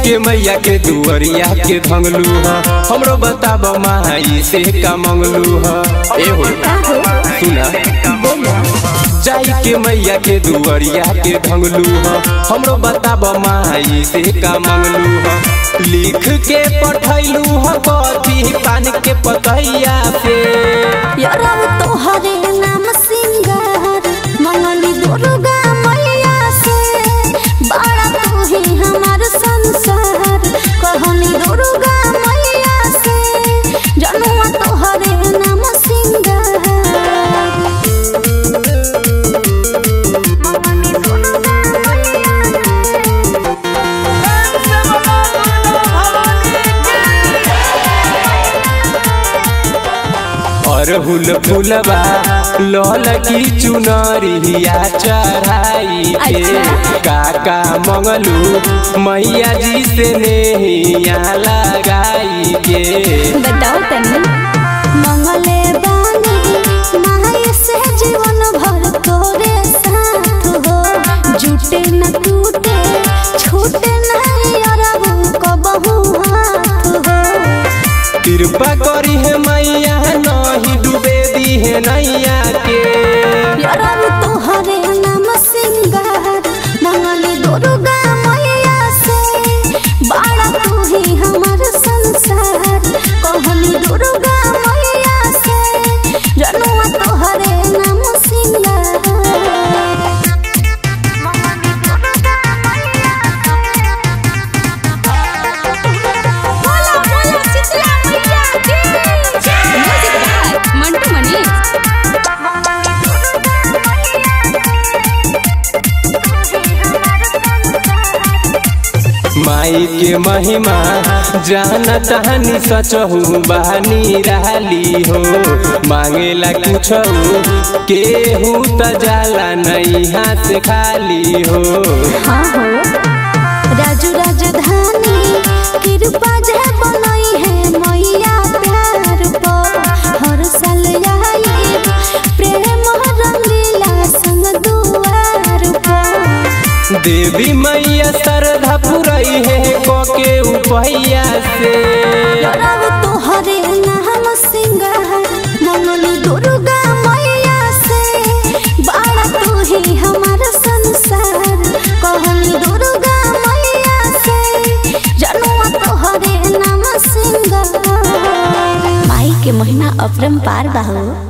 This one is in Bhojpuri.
के मैया के दुअरिया के धंगलू ह हमरो बताब माई से का मंगलू ह ए हो सुना जाई के मैया के दुअरिया के धंगलू ह हमरो बताब माई से का मंगलू ह लिख के पठैलू ह कथी पान के पतैया से यारव तोहरे नाम सिंगार मंगली दुर्गा मैया से बड़ा तू ही हमार संसार कहनी दुर्गा मैया से जनुआ तोहरे नाम सिंगार अरहुल फुलबा लल की चुनरिया चढ़ाई के काका मंगलू मैया जी से नेहिया लगाई के बताओ तनी मंगले बानी माय से जीवन भर तोरे साथ हो जुटे न टूटे छूटे नहीं अरबू कबहू हाथ हो कृपा करी है मैया नहीं डूबे दी है नैया के यारब तोहरे नाम सिंगार मंगली दुर्गा मैया से बड़ा तू ही हमार संसार कहनी दुर्गा मैया से जनुआ तोहरे नाम सिंगार बोला बोला शीतला मैया की म्यूजिक बाय मंटू मनी माई के महिमा जाना तहनी सचहू बहानी रहली हो मांगेला कुछ केहू त जाला नहीं हाथ खाली हो हाँ हो राजू राजधानी कृपा जे बनई है मैया प्यार पो हर साल आई प्रेम रंगीला संग दुआर पो देवी मैया श्रद्धा पुरई है कोके उपैया से रब तोहरे नाम सिंगार मंगलू दुर्गा मैया से बड़ा तू ही हमार संसार कहनी दुर्गा मैया से जनुआ तोहरे नाम सिंगार माई के महीना अपरम पार बाहो